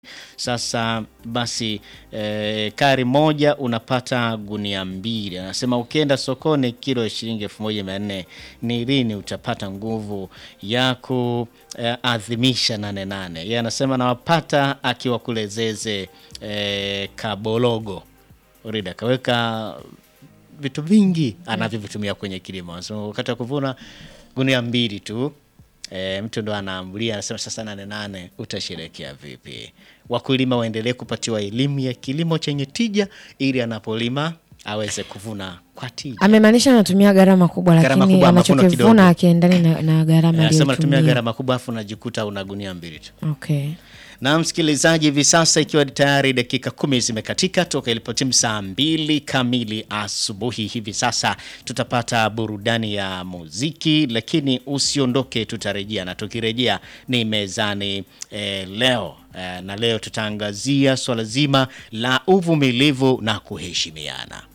Sasa basi eh, kari moja unapata gunia mbili. Anasema ukienda sokoni kilo ya shilingi elfu moja mia nne ni lini utapata nguvu ya kuadhimisha nane nane? Yeye anasema nawapata akiwa kule Zeze eh, Kabologo. Rida kaweka vitu vingi anavyovitumia kwenye kilimo. Anasema wakati wa kuvuna gunia mbili tu E, mtu ndo anaambulia anasema sasa nane nane utasherekea vipi? Wakulima waendelee kupatiwa elimu ya kilimo chenye tija ili anapolima aweze kuvuna kwa tija. Amemaanisha anatumia gharama kubwa, Gharama lakini kubwa, mavuno kidogo. anachokivuna akiendani na, na gharama Anasema natumia aliyotumia. gharama kubwa afu unajikuta una gunia mbili tu. Okay. Na msikilizaji, hivi sasa ikiwa ni tayari dakika kumi zimekatika toka ilipotimu saa mbili kamili asubuhi, hivi sasa tutapata burudani ya muziki, lakini usiondoke, tutarejea na tukirejea ni mezani eh, leo eh, na leo tutaangazia swala zima la uvumilivu na kuheshimiana.